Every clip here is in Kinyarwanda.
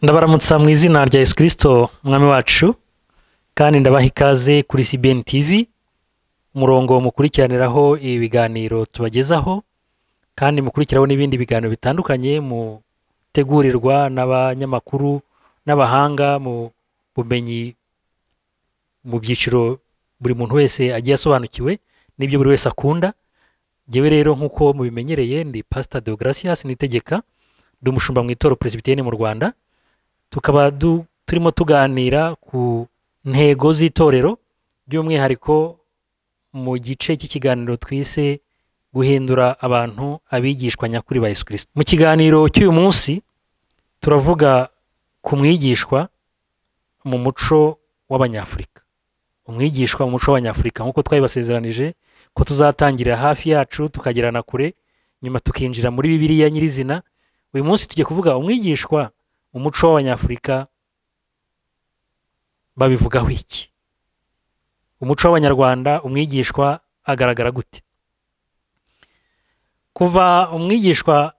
ndabaramutsa mu izina rya yesu kirisito umwami wacu kandi ndabaha ikaze kuri cbn tv umurongo mukurikiraniraho ibiganiro tubagezaho kandi mukurikiraho n'ibindi biganiro bitandukanye mutegurirwa n'abanyamakuru n'abahanga mu bumenyi mu byiciro buri muntu wese agiye asobanukiwe n'ibyo buri wese akunda ngewe rero nk'uko mubimenyereye ndi pasita deograsias nitegeka ndi umushumba mu itoro peresibitiyeni mu rwanda tukaba turimo tuganira ku ntego z'itorero by'umwihariko mu gice cy'ikiganiro twise guhindura abantu abigishwa nyakuri ba yesu kirisita mu kiganiro cy'uyu munsi turavuga ku mwigishwa mu muco w'abanyafurika umwigishwa mu muco w'abanyafurika nk'uko twabibasezeranije ko tuzatangira hafi yacu tukagerana kure nyuma tukinjira muri bibiriya nyirizina uyu munsi tujya kuvuga umwigishwa umuco w'abanyafurika babivugaho iki umuco w'abanyarwanda umwigishwa agaragara gute kuva umwigishwa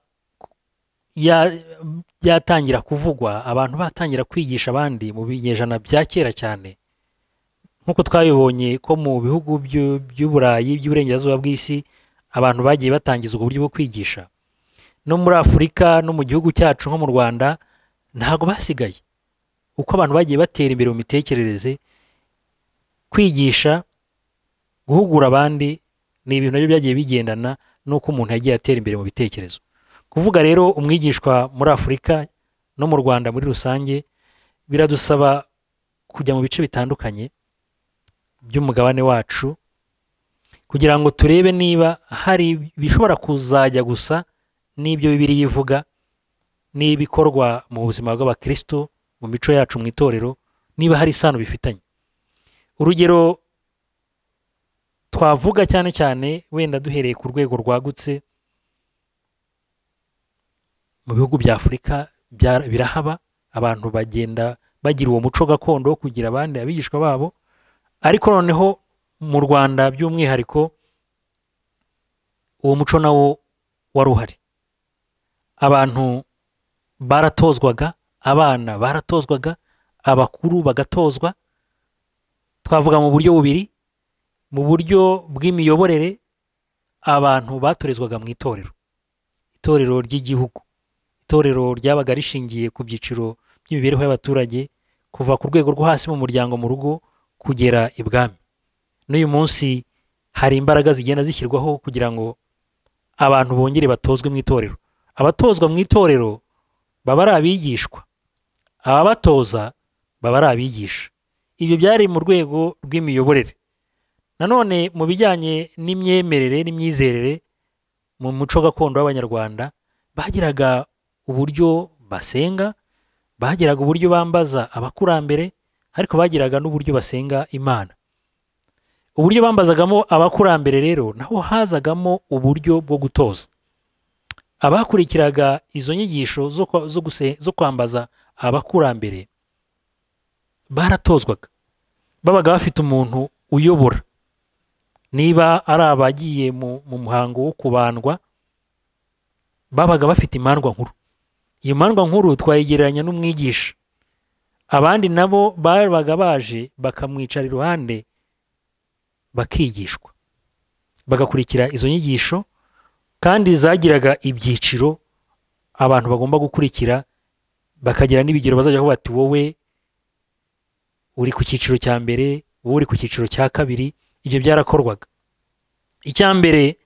yatangira kuvugwa abantu batangira kwigisha abandi mu binyejana bya kera cyane nk'uko twabibonye ko mu bihugu by'uburayi by'uburengerazuba bw'isi abantu bagiye batangiza uburyo bwo kwigisha no muri afurika no mu gihugu cyacu nko mu rwanda ntabwo basigaye uko abantu bagiye batera imbere mu mitekerereze kwigisha guhugura abandi ni ibintu nabyo byagiye bigendana n'uko umuntu yagiye atera imbere mu bitekerezo kuvuga rero umwigishwa muri afurika no mu rwanda muri rusange biradusaba kujya mu bice bitandukanye by'umugabane wacu kugira ngo turebe niba hari ibishobora kuzajya gusa n'ibyo bibiri yivuga n'ibikorwa mu buzima bw'abakristo mu mico yacu mu itorero niba hari isano bifitanye urugero twavuga cyane cyane wenda duhereye ku rwego rwagutse mu bihugu bya afurika birahaba abantu bagenda bagira uwo muco gakondo wo kugira abandi abigishwa babo ariko noneho mu rwanda by'umwihariko uwo muco nawo wari uhari abantu baratozwaga abana baratozwaga abakuru bagatozwa twavuga mu buryo bubiri mu buryo bw'imiyoborere abantu batorezwaga mu itorero itorero ry'igihugu itorero ryabaga rishingiye ku byiciro by'imibereho y'abaturage kuva ku rwego rwo hasi mu muryango mu rugo kugera ibwami n'uyu munsi hari imbaraga zigenda zishyirwaho kugira ngo abantu bongere batozwe mu itorero abatozwa mu itorero baba ari abigishwa ababatoza baba ari abigisha ibyo byari mu rwego rw'imiyoborere nanone mu bijyanye n'imyemerere n'imyizerere mu muco gakondo w'abanyarwanda bagiraga uburyo basenga bagiraga uburyo bambaza abakurambere ariko bagiraga n'uburyo basenga imana uburyo bambazagamo abakurambere rero naho hazagamo uburyo bwo gutoza abakurikiraga izo nyigisho zo kwambaza abakurambere baratozwaga babaga bafite umuntu uyobora niba ari abagiye mu muhango wo kubandwa babaga bafite imandwa nkuru iyo mandwa nkuru twayegereranya n'umwigisha abandi nabo babaga baje bakamwicara iruhande bakigishwa bagakurikira izo nyigisho kandi zagiraga ibyiciro abantu bagomba gukurikira bakagira n'ibigero bazajya aho bati wowe uri ku cyiciro cya mbere wowe uri ku cyiciro cya kabiri ibyo byarakorwaga icya mbere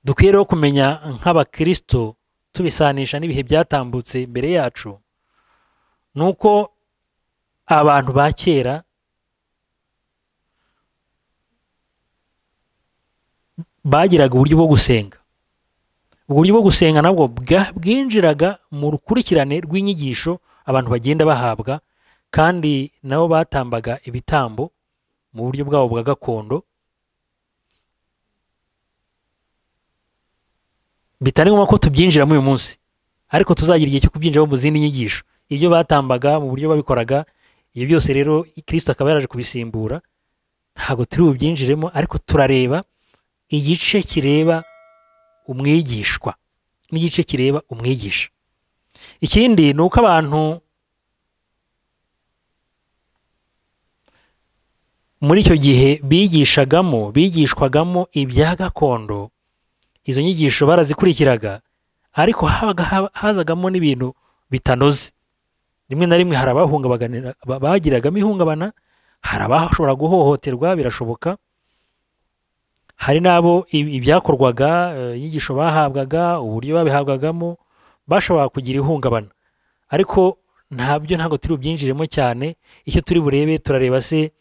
dukwiye rero kumenya nk'abakirisito tubisanisha n'ibihe byatambutse mbere yacu ni uko abantu ba kera bagiraga uburyo bwo gusenga uburyo bwo gusenga nabwo bwinjiraga mu rukurikirane rw'inyigisho abantu bagenda bahabwa kandi nabo batambaga ibitambo mu buryo bwabo bwa gakondo bitari ngombwa ko tubyinjiramo uyu munsi ariko tuzagira igihe cyo kubyinjiramo mu zindi nyigisho ibyo batambaga mu buryo babikoraga ibyo byose rero kirisita akaba yaraje kubisimbura ntabwo turi bubyinjiremo ariko turareba igice kireba umwigishwa n'igice kireba umwigisha ikindi ni uko abantu muri icyo gihe bigishagamo bigishwagamo ibya gakondo izo nyigisho barazikurikiraga ariko habaga haba- hazagamo n'ibintu bitanoze rimwe na rimwe hari abahungabaganira ba- bagiragamo ihungabana hari abashobora guhohoterwa birashoboka hari n'abo i- ibyakorwaga eh, inyigisho bahabwaga uburyo babihabwagamo bashobora kugira ihungabana ariko ntabyo ntabwo turi bubyinjiremo cyane icyo turi burebe turareba se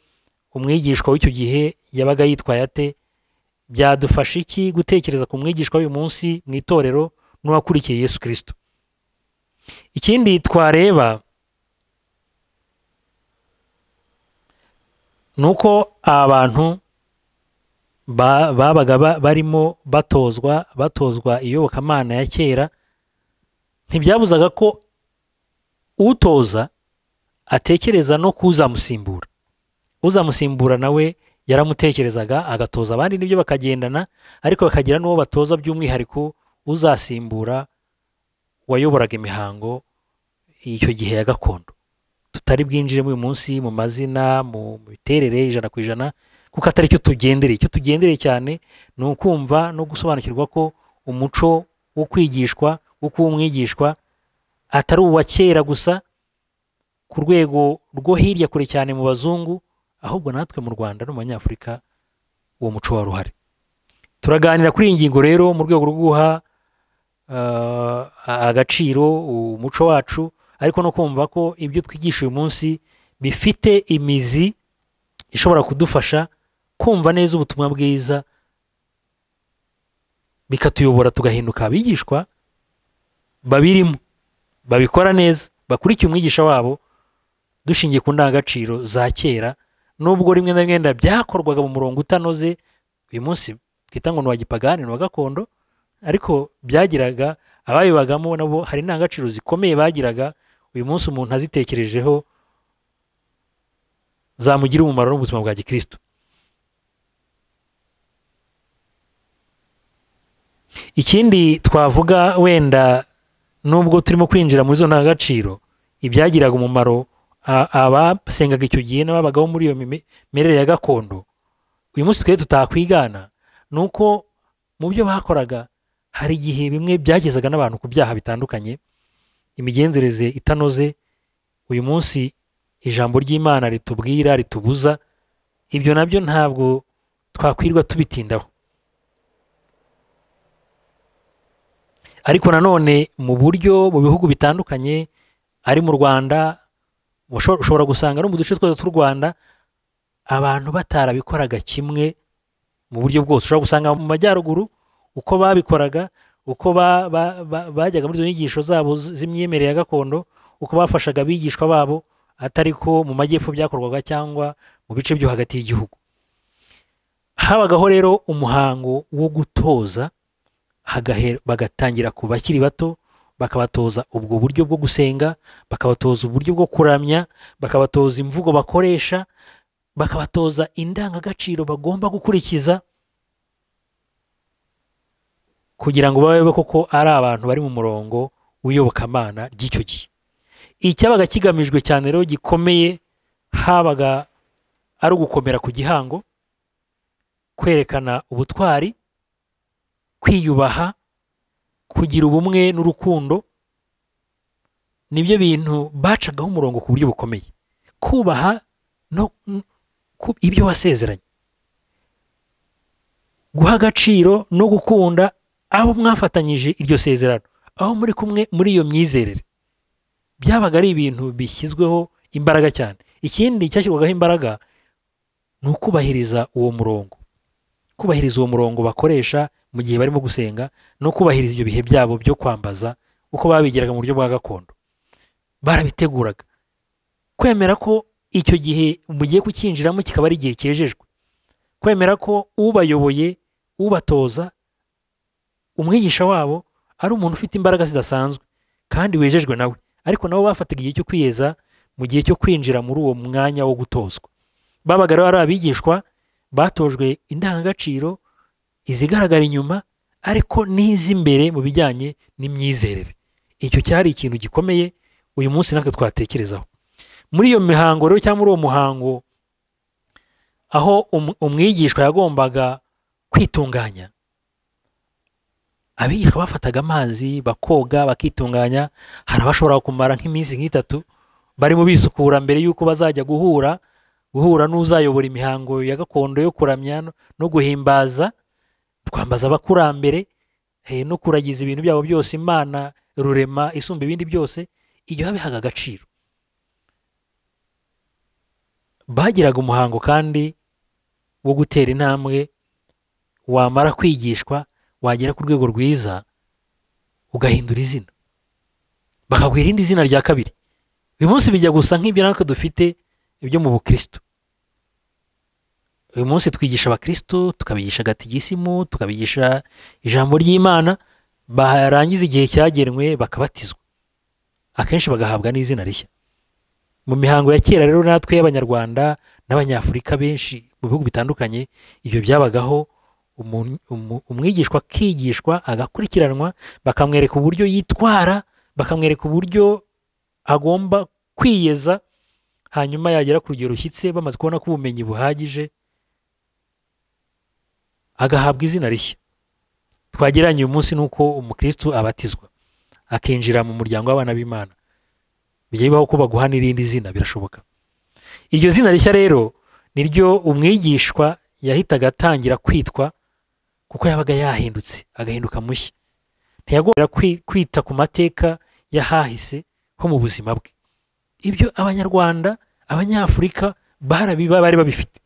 umwigishwa w'icyo gihe yabaga yitwaye ate byadufasha iki gutekereza ku mwigishwa w'uyu munsi mu itorero n'uwakurikiye yesu kirisito ikindi twareba ni uko abantu ba- babaga ba- barimo batozwa batozwa iyobokamana ya kera ntibyabuzaga ko utoza atekereza no kuzamusimbura uzamusimbura nawe yaramutekerezaga agatoza abandi nibyo bakagendana ariko bakagira n'uwo batoza by'umwihariko uzasimbura wayoboraga imihango icyo gihe ya gakondo tutari bwinjiremo uyu munsi mu mazina mu miterere ijana ku ijana kuko atari cyo tugendereye icyo tugendereye cyane ni ukumva no gusobanukirwa ko umuco wo kwigishwa wo kuba umwigishwa atari uwa kera gusa ku rwego rwo hirya kure cyane mu bazungu ahubwo natwe mu rwanda no mu banyafurika uwo muco wari uhari turaganira kuri iyi ngingo rero mu rwego rwo guha eh, agaciro umuco wacu ariko no kumva ko ibyo twigisha uyu munsi bifite imizi ishobora kudufasha kumva neza ubutumwa bwiza bikatuyobora tugahinduka abigishwa babirimo babikora neza bakurikiye umwigisha wabo dushingiye ku ndangagaciro za kera nubwo rimwe na rimwe wenda byakorwaga mu murongo utanoze uyu munsi twita ngo ni uwa gipagani ni uwa gakondo ariko byagiraga ababibagamo nabo hari indangagaciro zikomeye bagiraga uyu munsi umuntu azitekerejeho zamugira umumaro n'ubuzima bwa gikristo ikindi twavuga wenda nubwo turimo kwinjira muri zo ndangagaciro ibyagiraga umumaro a- abasengaga icyo gihe n'ababagaho muri iyo mime- mimerere ya gakondo uyu munsi twe tutakwigana ni uko mu byo bakoraga hari igihe bimwe byagezaga n'abantu ku byaha bitandukanye imigenzereze itanoze uyu munsi ijambo ry'imana ritubwira ritubuza ibyo nabyo ntabwo twakwirwa tubitindaho ariko nanone mu buryo mu bihugu bitandukanye ari mu rwanda usho- ushobora gusanga no mu duce twose tw'u rwanda abantu batarabikoraga kimwe mu buryo bwose ushobora gusanga mu majyaruguru uko babikoraga uko ba- ba- ba- bajyaga muri izo nyigisho zabo z- z'imyemerere ya gakondo uko bafashaga abigishwa babo atari ko mu majyepfo byakorwaga cyangwa mu bice byo hagati y'igihugu habagaho rero umuhango wo gutoza hagahe- bagatangira ku bakiri bato bakabatoza ubwo buryo bwo gusenga bakabatoza uburyo bwo kuramya bakabatoza imvugo bakoresha bakabatoza indangagaciro bagomba gukurikiza kugira ngo babe koko ari abantu bari mu murongo w'iyobokamana ry'icyo gihe icyabaga kigamijwe cyane rero gikomeye habaga ari ugukomera ku gihango kwerekana ubutwari kwiyubaha kugira ubumwe n'urukundo nibyo bintu bacagaho umurongo ku buryo bukomeye kubaha no ku- ibyo wasezeranye guha agaciro no gukunda abo mwafatanyije iryo sezerano aho muri kumwe muri iyo myizerere byabaga ari ibintu bishyizweho imbaraga cyane ikindi cyashyirwagaho imbaraga ni ukubahiriza uwo murongo kubahiriza uwo murongo bakoresha mu gihe barimo gusenga no kubahiriza ibyo bihe byabo byo kwambaza uko babigiraga mu buryo bwa gakondo barabiteguraga kwemera ko icyo gihe mugiye kucyinjiramo kikaba ari igihe cyejejwe kwemera ko ubayoboye ubatoza umwigisha wabo ari umuntu ufite imbaraga zidasanzwe kandi wejejwe nawe ariko nabo bafataga igihe cyo kwiyeza mu gihe cyo kwinjira muri uwo mwanya wo gutozwa babaga rero ari abigishwa batojwe indangagaciro izigaragara inyuma ariko n'iz'imbere mu bijyanye n'imyizerere icyo cyari ikintu gikomeye uyu munsi natwe twatekerezaho muri iyo mihango rero cyangwa muri uwo muhango aho umu- umwigishwa yagombaga kwitunganya abigishwa bafataga amazi bakoga bakitunganya hari abashobora kumara nk'iminsi nk'itatu barimo bisukura mbere y'uko bazajya guhura guhura n'uzayobora imihango ya gakondo yo kuramya no- no guhimbaza twambaza abakurambere eh, no kuragiza ibintu byabo byose imana rurema isumba ibindi byose ibyo babihaga agaciro bagiraga umuhango kandi wo gutera intambwe wamara kwigishwa wagera ku rwego rwiza ugahindura izina bakaguha irindi zina rya kabiri uyu munsi bijya gusa nk'ibyo natwe dufite byo mu bukristo uyu munsi twigisha abakristo tukabigisha gatigisimu tukabigisha ijambo ry'imana barangiza igihe cyagenwe bakabatizwa akenshi bagahabwa n'izina rishya mu mihango ya kera rero natwe y'abanyarwanda n'abanyafurika benshi mu bihugu bitandukanye ibyo byabagaho umu- umu- umwigishwa akigishwa agakurikiranwa bakamwereka uburyo yitwara bakamwereka uburyo agomba kwiyeza hanyuma yagera ku rugero rushyitse bamaze kubona ko ubumenyi buhagije agahabwa izina rishya twagereranya uyu munsi n'uko umukristo abatizwa akinjira mu muryango w'abana b'imana bijya bibaho ko baguha n'irindi zina birashoboka iryo zina rishya rero niryo umwigishwa yahitaga atangira kwitwa kuko yabaga yahindutse agahinduka mushya ntiyagombaga kwi- kwita ku mateka y'ahahise ho mu buzima bwe ibyo abanyarwanda abanyafurika barabiba bari babifite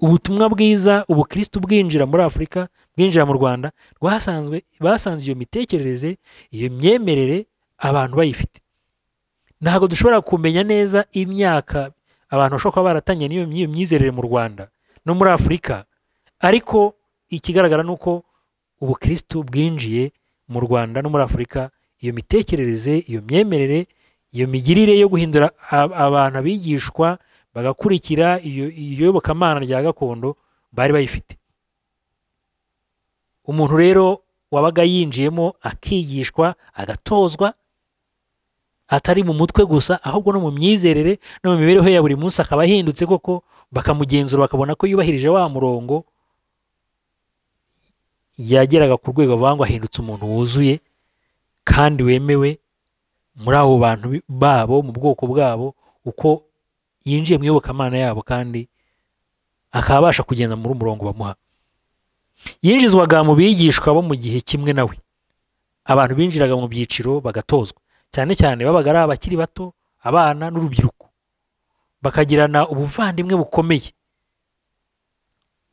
ubutumwa bwiza ubukristo bwinjira muri afurika bwinjira mu rwanda rwasanzwe basanze iyo mitekerereze iyo myemerere abantu bayifite ntabwo dushobora kumenya neza imyaka abantu bashobora kuba baratanye n'iyo n'iyo myizerere mu rwanda no muri afurika ariko ikigaragara ni uko ubukristo bwinjiye mu rwanda no muri afurika iyo mitekerereze iyo myemerere iyo migirire yo guhindura a- abantu abigishwa bagakurikira iyo iyo iyobokamana rya gakondo bari bayifite umuntu rero wabaga yinjiyemo akigishwa agatozwa atari mu mutwe gusa ahubwo no mu myizerere no mu mibereho ya buri munsi akaba ahindutse koko bakamugenzura bakabona ko yubahirije wa murongo yageraga ku rwego bavuga ngo ahindutse umuntu wuzuye kandi wemewe muri abo bantu bi- babo mu bwoko bwabo uko yinjiye mu iyobokamana yabo kandi akaba abasha kugenda muri umurongo bamuha yinjizwaga mu bigishwa bo mu gihe kimwe nawe abantu binjiraga mu byiciro bagatozwa cyane cyane babaga ari abakiri bato abana n'urubyiruko bakagirana ubuvandimwe bukomeye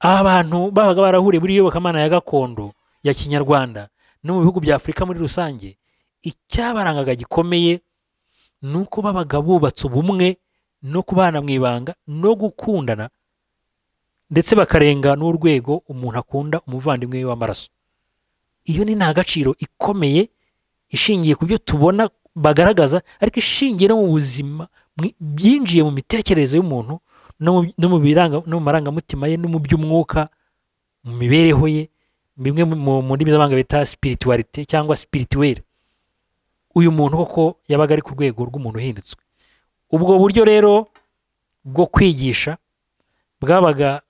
aba bantu babaga barahuriye muri iyobokamana ya gakondo ya kinyarwanda no mu bihugu bya afurika muri rusange icyabarangaga gikomeye ni uko babaga bubatse ubumwe no kubana mu ibanga no gukundana ndetse bakarenga n'urwego umuntu akunda umuvandimwe we w'amaraso iyo ni ntagaciro ikomeye ishingiye ku byo tubona bagaragaza ariko ishingiye no mu buzima mwi- byinjiye mu mitekerereze y'umuntu no mu- no mu biranga- no mu marangamutima ye no mu by'umwuka mu mibereho ye bimwe mu mu ndimi z'amahanga bita spiritualite cyangwa spirituel uyu muntu koko yabaga ari ku rwego rw'umuntu uhindutse ubwo buryo rero bwo kwigisha bwabaga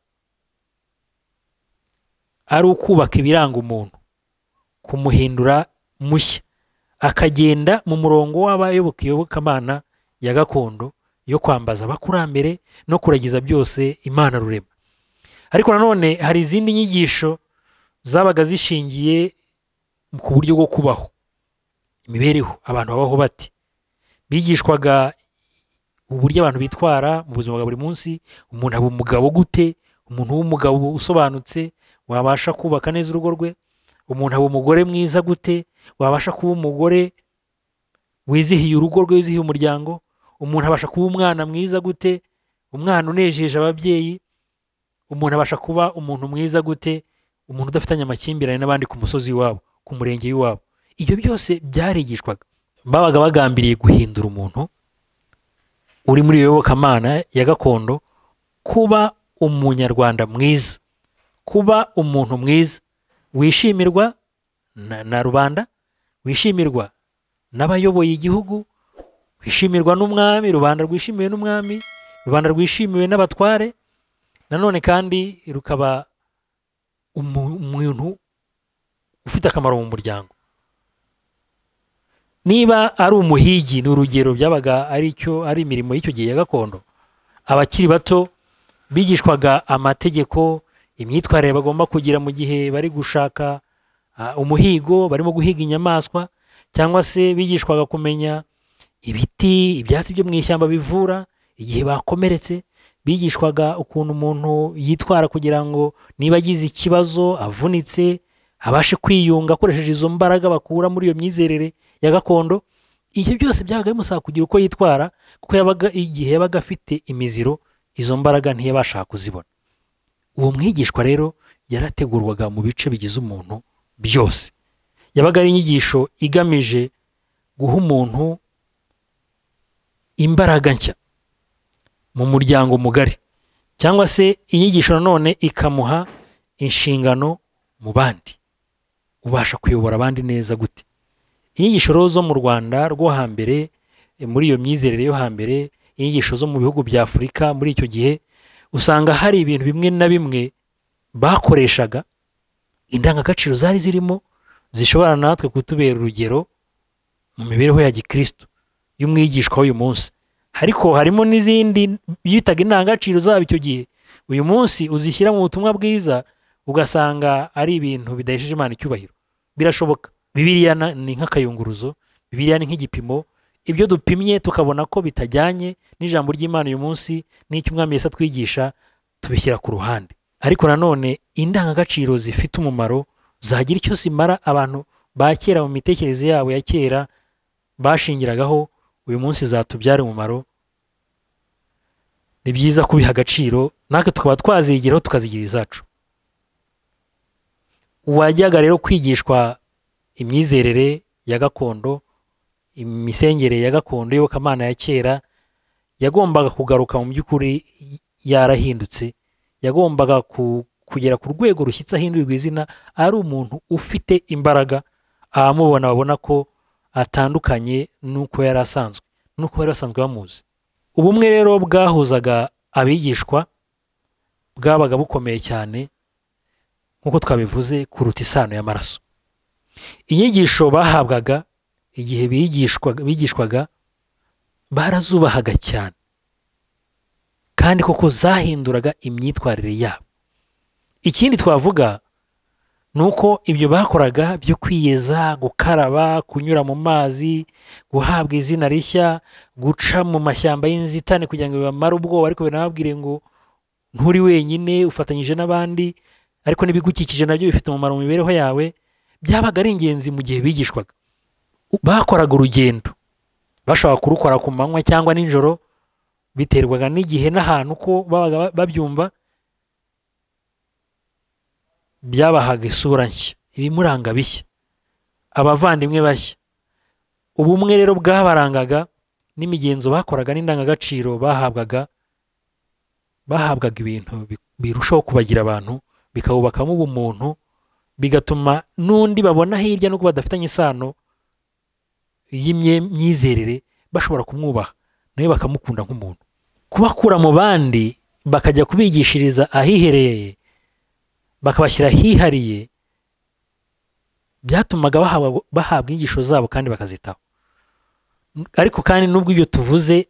ari ukubaka ibiranga umuntu kumuhindura mushya akagenda mu murongo w'abayoboka iyobokamana ya gakondo yo kwambaza abakurambere no kuragiza byose imana rurema ariko nanone hari izindi nyigisho zabaga zishingiye ku buryo bwo kubaho imibereho abantu babaho bati bigishwaga uburyo abantu bitwara mu buzima bwa buri munsi umuntu aba umugabo gute umuntu w'umugabo usobanutse wabasha kubaka neza urugo rwe umuntu aba umugore mwiza gute wabasha kuba umugore wizihiye urugo rwe wizihiye umuryango umuntu abasha kuba umwana mwiza gute umwana unejeje ababyeyi umuntu abasha kuba umuntu mwiza gute umuntu udafitanye amakimbirane n'abandi ku musozi w'iwabo ku murenge w'iwabo ibyo byose byarigishwaga babaga bagambiriye guhindura umuntu uri muri iyo yobokamana ya gakondo kuba umunyarwanda mwiza kuba umuntu mwiza wishimirwa na, na rubanda wishimirwa n'abayoboye igihugu wishimirwa n'umwami rubanda rwishimiwe n'umwami rubanda rwishimiwe n'abatware nanone kandi rukaba umu- umuntu ufite akamaro mu muryango niba ari umuhigi ni urugero byabaga ari cyo ari imirimo y'icyo gihe ya gakondo abakiri bato bigishwaga amategeko imyitwarire bagomba kugira mu gihe bari gushaka ah, umuhigo barimo guhiga inyamaswa cyangwa se bigishwaga kumenya ibiti ibyatsi byo mu ishyamba bivura igihe bakomeretse bigishwaga ukuntu umuntu yitwara kugira ngo niba agize ikibazo avunitse abashe kwiyunga akoresheje izo mbaraga bakura muri iyo myizerere ya gakondo ibyo byose byabaga bimusaba kugira uko yitwara kuko yabaga igihe yabaga afite imiziro izo mbaraga ntiyabashaga kuzibona uwo mwigishwa rero yarategurwaga mu bice bigize umuntu byose yabaga ari inyigisho igamije guha umuntu imbaraga nshya mu muryango mugari cyangwa se inyigisho nanone ikamuha inshingano mu bandi ubasha kuyobora abandi neza gute inyigisho rero zo mu rwanda rwo hambere eh, muri iyo myizerere yo hambere inyigisho zo mu bihugu bya afurika muri icyo gihe usanga hari ibintu bimwe na bimwe bakoreshaga indangagaciro zari zirimo zishobora natwe kutubera urugero mu mibereho ya gikristo y'umwigishwa w'uyu munsi ariko harimo n'izindi bitaga indangagaciro zabo icyo gihe uyu munsi uzishyira mu butumwa bwiza ugasanga ari ibintu bidahesheje imana icyubahiro birashoboka bibiliya na- ni nk'akayunguruzo bibiliya ni nk'igipimo ibyo dupimye tukabona ko bitajyanye n'ijambo ry'imana uyu munsi n'icy'umwami yesa twigisha tubishyira ku ruhande ariko nanone indangagaciro zifite umumaro zagira icyo zimara abantu ba kera mu mitekerereze yabo ya kera bashingiragaho uyu munsi zatubyara umumaro ni byiza kubiha agaciro natwe tukaba twazigiraho tukazigira izacu uwajyaga rero kwigishwa imyizerere ya gakondo imisengere ya gakondo iyobokamana ya kera yagombaga kugaruka mu by'ukuri yarahindutse yagombaga ku- kugera ku rwego rushyitse ahindurirwa izina ari umuntu ufite imbaraga abamubona babona ko atandukanye n'uko yari asanzwe n'uko bari basanzwe bamuzi ubumwe rero bwahuzaga abigishwa bwabaga bukomeye cyane nk'uko twabivuze kuruta isano y'amaraso inyigisho bahabwaga igihe bigishwaga, bigishwaga barazubahaga cyane kandi koko zahinduraga imyitwarire yabo ikindi twavuga ni uko ibyo bakoraga byo kwiyeza gukaraba kunyura mu mazi guhabwa izina rishya guca mu mashyamba y'inzitane kugira ngo bibamare ubwoba ariko binababwire ngo nturi wenyine ufatanyije n'abandi ariko n'ibigukikije nabyo bifite umumaro mu mibereho yawe byabaga ari ingenzi mu gihe bigishwaga bakoraga urugendo bashobora kurukora ku manywa cyangwa nijoro biterwaga n'igihe n'ahantu uko babaga ba- babyumva byabahaga isura nshya ibimuranga bishya abavandimwe bashya ubumwe rero bwabarangaga n'imigenzo bakoraga n'indangagaciro bahabwaga bahabwaga ibintu bi- birushaho kubagira abantu bikabubakamo ubumuntu bigatuma n'undi babona hirya n'ubwo badafitanye isano y'imyizerere bashobora kumwubaha nawe bakamukunda nk'umuntu kubakura mu bandi bakajya kubigishiriza ahihereye bakabashyira ahihariye byatumaga bahabwa, bahabwa inyigisho zabo kandi bakazitaho ariko kandi n'ubwo ibyo tuvuze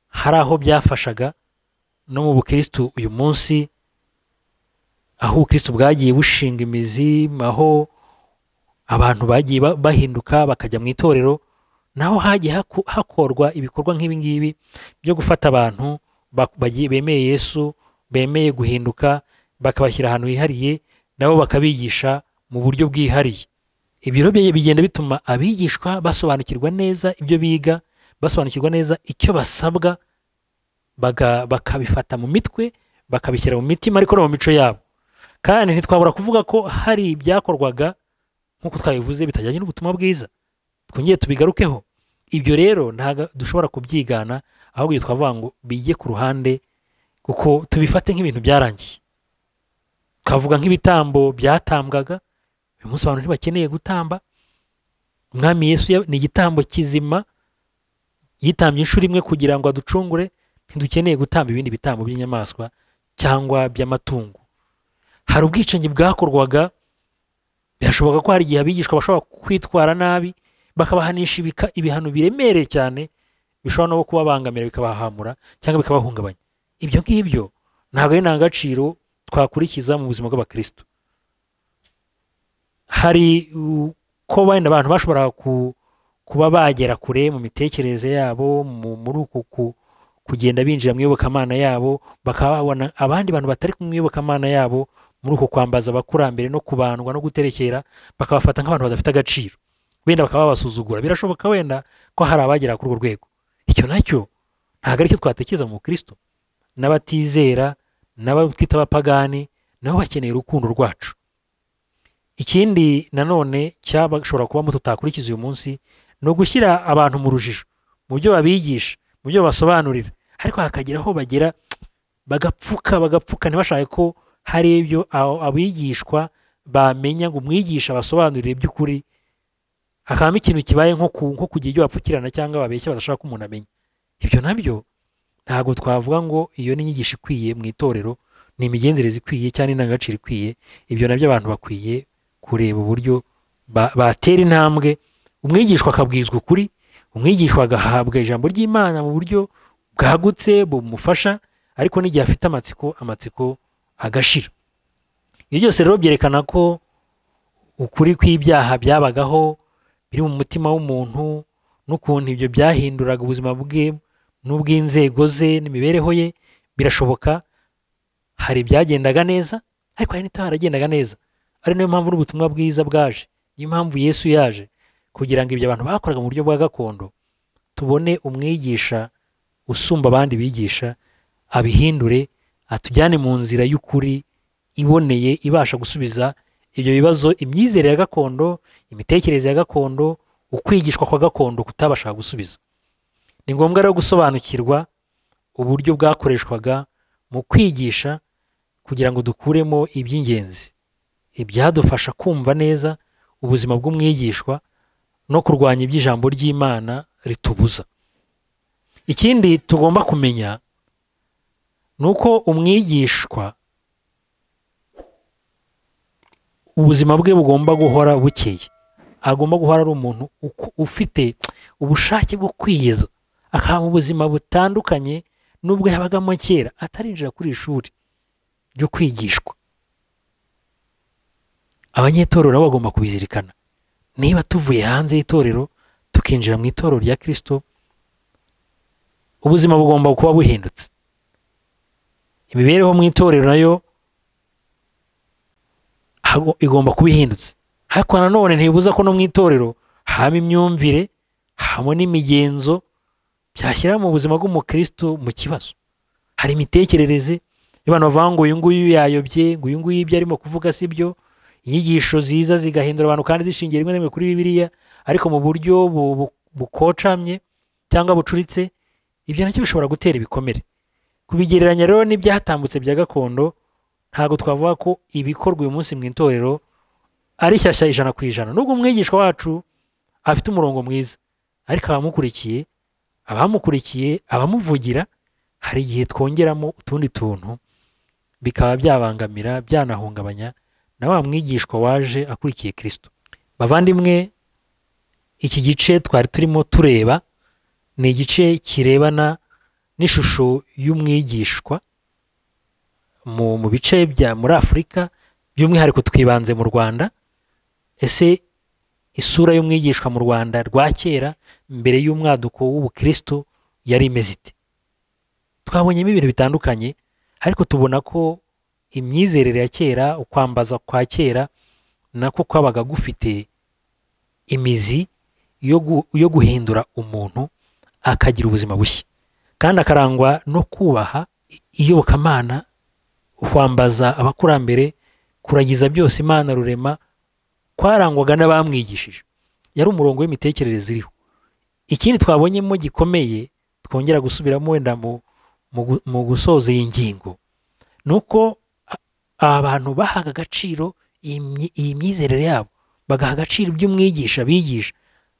hari aho byafashaga no mu bukirisitu uyu munsi aho ubukirisitu bwagiye bushinga imizi aho abantu bagiye ba- bahinduka bakajya mu itorero naho hagiye haku- hakorwa ibikorwa nk'ibi ngibi byo gufata abantu ba- bagiye- bemeye yesu bemeye guhinduka bakabashyira ahantu hihariye nabo bakabigisha mu buryo bwihariye ibyo rero bye- bigenda bituma abigishwa basobanukirwa neza ibyo biga basobanukirwa neza icyo basabwa baga- bakabifata mu mitwe bakabishyira mu mitima ariko no mu mico yabo kandi ntitwabura kuvuga ko hari ibyakorwaga nk'uko twabivuze bitajyanye n'ubutumwa bwiza twongere tubigarukeho ibyo rero ntabwo dushobora kubyigana ahubwo ibyo twavuga ngo bijye ku ruhande kuko tubifate nk'ibintu byarangiye twavuga nk'ibitambo byatambwaga uyu munsi abantu ntibakeneye gutamba umwami yesu ya- ni igitambo kizima yitambye inshuro imwe kugira ngo aducungure ntidukeneye gutamba ibindi bitambo by'inyamaswa cyangwa by'amatungo hari ubwicanyi bwakorwaga birashoboka ko hari igihe abigishwa bashobora kwitwara nabi bakabahanisha ibika- ibihano biremereye cyane bishobora no kubabangamira bikabahamura cyangwa bikabahungabanya ibyo ngibyo ntabwo ari ntangagaciro twakurikiza mu buzima bw'abakristo hari uh, ko wenda abantu bashoboraga ku- kuba bagera kure mu mitekerereze yabo mu- muri uku ku- kugenda binjira mu iyobokamana yabo bakaba babona abandi bantu batari mu iyobokamana yabo muri uko kwambaza abakurambere no kubandwa no guterekera bakabafata nk'abantu badafite agaciro wenda bakaba babasuzugura birashoboka wenda ko hari abagera kuri urwo rwego icyo nacyo ntabwo aricyo twatekereza mu kristo n'abatizera n'abatwita abapagani nabo bakeneye urukundo rwacu ikindi nanone cyabashobora kubamo tutakurikiza uyu munsi ni ugushyira abantu mu rujijo mu byo babigisha mu byo basobanurira ariko hakagira aho bagera bagapfuka bagapfuka ntibashake ko hari ibyo abo- abigishwa bamenya ngo umwigisha abasobanurire iby'ukuri hakabamo ikintu kibaye nko ku- nko kugira ibyo bapfukirana cyangwa babeshya badashaka ko umuntu amenya ibyo nabyo ntabwo twavuga ngo iyo ni inyigisho ikwiye mu itorero ni imigenzereze ikwiye cyangwa indangagaciro ikwiye ibyo nabyo abantu bakwiye kureba uburyo ba- batera intambwe umwigishwa akabwizwa ukuri umwigishwa agahabwa ijambo ry'imana mu buryo bwagutse bumufasha ariko n'igihe afite amatsiko amatsiko agashira ibyo byose rero byerekana ko ukuri kw'ibyaha byabagaho biri mu mutima w'umuntu n'ukuntu ibyo byahinduraga ubuzima bwe n'ubw'inzego ze n'imibereho ye birashoboka hari ibyagendaga neza ariko hari n'ibitaragendaga neza ari nayo mpamvu n'ubutumwa bwiza bwaje niyo mpamvu yesu yaje kugira ngo ibyo abantu bakoraga mu buryo bwa gakondo tubone umwigisha usumba abandi bigisha abihindure atujyane mu nzira y'ukuri iboneye ibasha gusubiza ibyo bibazo imyizere ya gakondo imitekerereze ya gakondo ukwigishwa kwa gakondo kutabasha gusubiza ni ngombwa rero gusobanukirwa uburyo bwakoreshwaga mu kwigisha kugira ngo dukuremo iby'ingenzi ibyadufasha kumva neza ubuzima bw'umwigishwa no kurwanya iby'ijambo ry'imana ritubuza ikindi tugomba kumenya ni uko umwigishwa ubuzima bwe bugomba guhora bukeye agomba guhora ari umuntu uku- ufite ubushake bwo kwiyeza akaba mu buzima butandukanye n'ubwo yabagamo kera atarinjira kuri iri shuri ryo kwigishwa abanyetorero nabo bagomba kubizirikana niba tuvuye hanze y'itorero tukinjira mu itorero rya kirisito ubuzima bugomba kuba buhindutse imibereho mu itorero nayo hago- igomba kuba ihindutse ariko nanone ntibibuza ko no mu itorero habamo imyumvire habamo n'imigenzo byashyira mu buzima bw'umukristo mu kibazo hari imitekerereze iyo abantu bavuga ngo uyu nguyu yayobye ngo uyu nguyu ibyo arimo kuvuga si byo inyigisho ziza zigahindura abantu kandi zishingiye rimwe na rimwe kuri bibiliya ariko mu buryo bu- bu- bukocamye cyangwa bucuritse ibyo nacyo bishobora gutera ibikomere kubigereranya rero n'ibyatambutse bya gakondo ntabwo twavuga ko ibikorwa uyu munsi mu itorero ari shyashya ijana ku ijana nubwo umwigishwa wacu afite umurongo mwiza ariko abamukurikiye abamukurikiye abamuvugira hari igihe twongeramo utundi tuntu bikaba byabangamira byanahungabanya na wa mwigishwa waje akurikiye kirisito bavandimwe iki gice twari turimo tureba ni igice kirebana n'ishusho y'umwigishwa mu mu bice bya muri afurika by'umwihariko twibanze mu rwanda ese isura y'umwigishwa mu rwanda rwa kera mbere y'umwaduko w'ubukristo yari imeze ite twabonyemo ibintu bitandukanye ariko tubona ko imyizerere ya kera ukwambaza kwa kera nako kwabaga gufite imizi yo gu- yo guhindura umuntu akagira ubuzima bushya kandi akarangwa no kubaha i- iyobokamana kwambaza abakurambere kuragiza byose imana rurema kwarangwaga n'abamwigishije yari umurongo w'imitekerereze iriho ikindi twabonyemo gikomeye twongera gusubiramo wenda mu, mu, gu- mu gusoza iyi ngingo ni uko a- abantu bahaga agaciro iyi myi- iyi myizerere yabo bagaha agaciro iby'umwigisha bigisha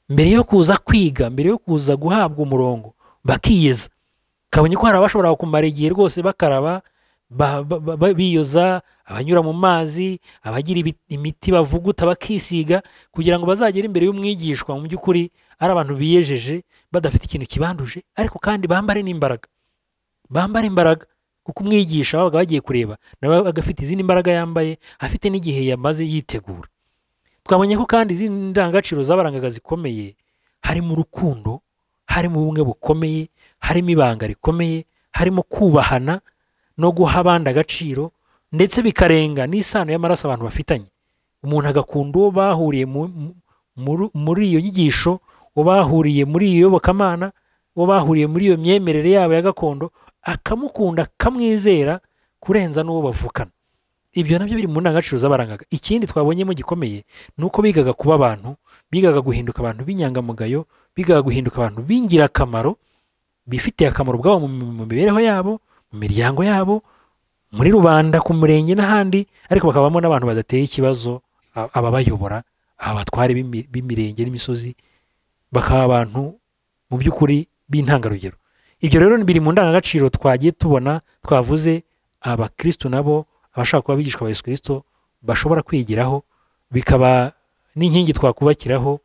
mbere yo kuza kwiga mbere yo kuza guhabwa umurongo bakiyeza kabonye ko hari abashobora kumara igihe rwose bakaraba ba- ba- ba- ba- biyoza abanyura mu mazi abagira ibi- imiti bavuguta bakisiga kugira ngo bazagere imbere y'umwigishwa mu by'ukuri ari abantu biyejeje badafite ikintu kibanduje ariko kandi bambare n'imbaraga bambare imbaraga kuko umwigisha babaga bagiye kureba nawe yabaga afite izindi mbaraga yambaye afite n'igihe yamaze yitegura twabonye ko kandi izindi ndangagaciro z'abarangaga zikomeye harimo urukundo harimo ubumwe bukomeye harimo ibanga rikomeye harimo kubahana no guha abandi agaciro ndetse bikarenga n'isano y'amaraso abantu bafitanye umuntu agakunda uwo bahuriye mu- mu- muri- muri iyo nyigisho uwo bahuriye muri iyo yobokamana uwo bahuriye muri iyo myemerere yabo ya gakondo akamukunda akamwizera kurenza n'uwo bavukana ibyo nabyo biri mu ndangagaciro z'abarangaga ikindi twabonyemo gikomeye ni uko bigaga kuba abantu bigaga guhinduka abantu b'inyangamugayo bigaga guhinduka abantu b'ingirakamaro bifitiye akamaro ubwabo mu mu mibereho yabo mu miryango yabo muri rubanda ku murenge n'ahandi ariko bakabamo n'abantu badateye ikibazo a- ababayobora abatware b'imi- b'imirenge n'imisozi bakaba abantu mu by'ukuri b'intangarugero ibyo rero biri mu ndangagaciro twagiye tubona twavuze abakristo nabo abashaka kuba abigishwa ba yesu kirisito bashobora kwigiraho bikaba n'inkingi twakubakiraho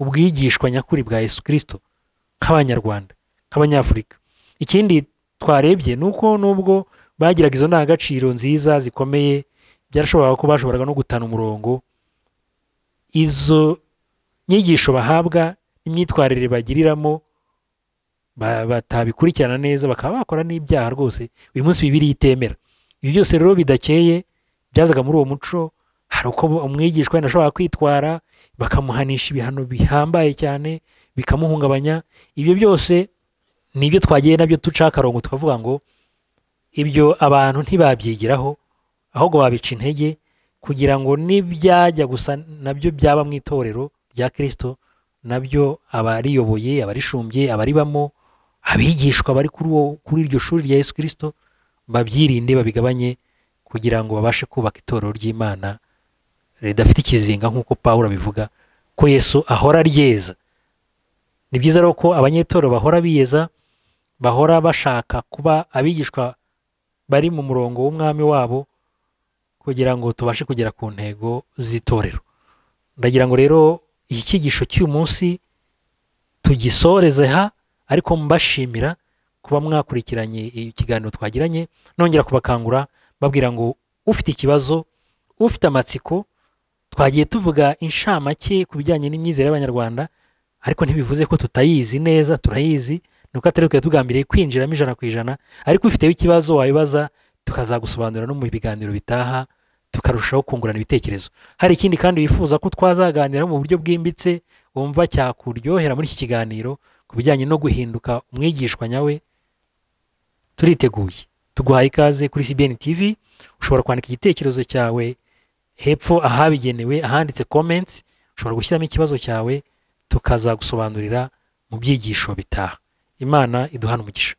ubwigishwa nyakuri bwa yesu kirisito nk'abanyarwanda nk'abanyafurika ikindi twarebye ni uko nubwo bagiraga izo ndangagaciro nziza zikomeye byarashoboraga ko bashoboraga no gutana umurongo izo nyigisho bahabwa n'imyitwarire bagiriramo ba- batabikurikirana neza bakaba bakora n'ibyaha rwose uyu munsi bibiri itemera ibi byose rero bidakeye byazaga muri uwo muco hari uko umwigishwa wenda ashobora kwitwara bakamuhanisha ibihano bihambaye cyane bikamuhungabanya ibyo byose ni ibyo twagiye nabyo duca akarongo tukavuga ngo ibyo abantu ntibabyigiraho ahubwo babica intege kugira ngo n'ibyajya gusa nabyo byaba mu itorero rya kirisito nabyo abariyoboye abarishumbye abaribamo abigishwa bari kuri uwo kuri iryo shuri rya yesu kirisito babyirinde babigabanye kugira ngo babashe kubaka itorero ry'imana ridafite ikizinga nk'uko pawulo abivuga ko yesu ahora ryeza ni byiza rero ko abanyetorero bahora biyeza bahora bashaka kuba abigishwa bari mu murongo w'umwami wabo kugira ngo tubashe kugera ku ntego z'itorero ndagira ngo rero iki cyigisho cy'uyu munsi tugisoreze ha ariko mbashimira kuba mwakurikiranye ikiganiro twagiranye nongera kubakangura babwira ngo ufite ikibazo ufite amatsiko twagiye tuvuga inshamake ku bijyanye n'imyizere y'abanyarwanda ariko ntibivuze ko tutayizi neza turayizi ni uko atari twe tugambiriye kwinjiramo ijana ku ijana ariko ufiteho ikibazo wabibaza tukazagusobanurira no mu biganiro bitaha tukarushaho kungurana ibitekerezo hari ikindi kandi wifuza ko twazaganira mu buryo bwimbitse wumva cyakuryohera muri iki kiganiro ku bijyanye no guhinduka umwigishwa nyawe turiteguye tuguhaye ikaze kuri CBN TV ushobora kwandika igitekerezo cyawe hepfo ahabigenewe ahanditse comments ushobora gushyiramo ikibazo cyawe tukazagusobanurira mu byigisho bitaha imana iduhana umugisha